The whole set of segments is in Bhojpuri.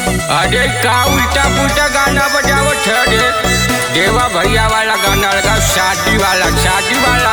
अरे का उल्टा पुल्टा गाना बजावत है रे देवा भैया वाला गाना लगा शादी वाला शादी वाला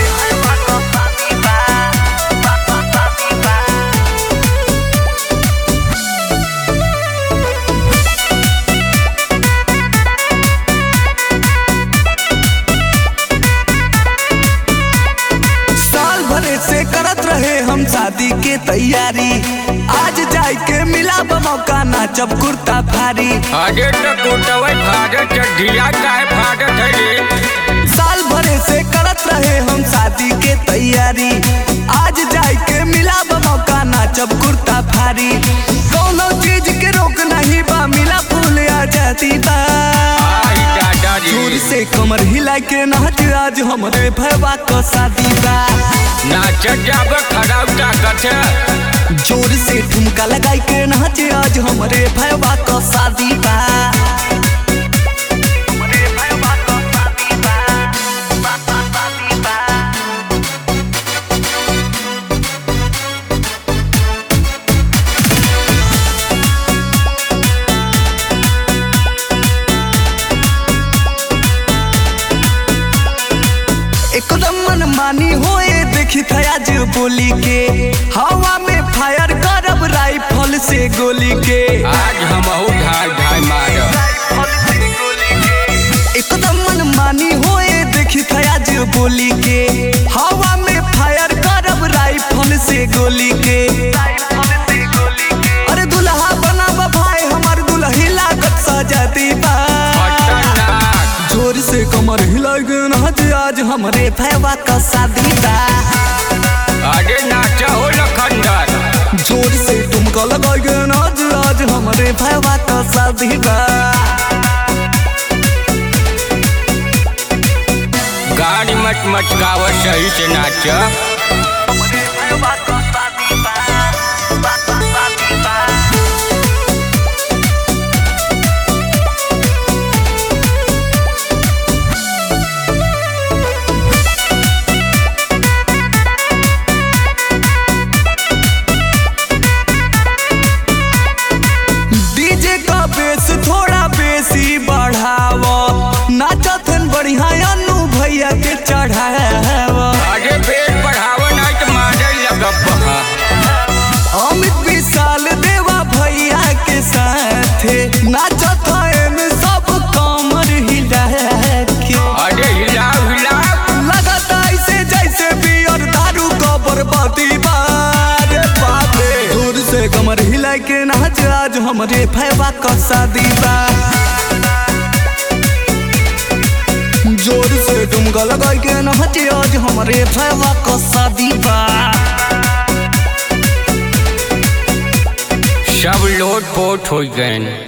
साल भरे से करत रहे हम शादी के तैयारी आज जाए के मिला मौका नाचब कुर्ता भारी अरे तो कुटवे फाड़त है ढीला काहे फाड़त है रे साल भरे से करत रहे हम शादी के तैयारी आज जाए के मिला मौका नाचब कुर्ता भारी कोनो चीज के रोक नहीं बा मिला फूल आ जाती बा आई दादा जोर जी से कमर हिला के नाच आज हमरे भैया का शादी बा नाच जाब खराब ताकत है जोर से ठुमका लगाई के नाच आज हमरे भैया का शादी बा एकदम मनमानी होए देखी था आज बोली के हवा में फायर करब राइफल से गोली के आज हम ढाई ढाई मारब एकदम मनमानी होए देखी था आज बोली के हवा में फायर करब राइफल से गोली के अरे दुल्हा बना भाई हमार दुल्ही लागत सजाती बा खतरनाक जोर से कमर हिला के नाच आज हमरे भैया का शादी बा अरे नाच हो लखंडर जोर से तुमको लगा के नाच आज हमरे भैया का शादी बा गाड़ी मच मचकाव सही से नाच डीजे का बेस थोड़ा बेसी बढ़ावा नाचथन बढ़िया अनु भैया के चढ़ावा अरे पेट बढ़ाव नहीं तो मारे लगब बहा। अमित विशाल देवा भैया के साथे नाचथन सब कमर हिला के अरे हिलाओ हिलाओ लगता ऐसे जैसे बियर दारू का बर्बादी बारे बापे दूर से कमर हिला के नाच आज हमरे भैया का शादी बा जोर से डुमका लगा के नाच आज हमरे भैया का शादी बा सब लोट पोट हो गए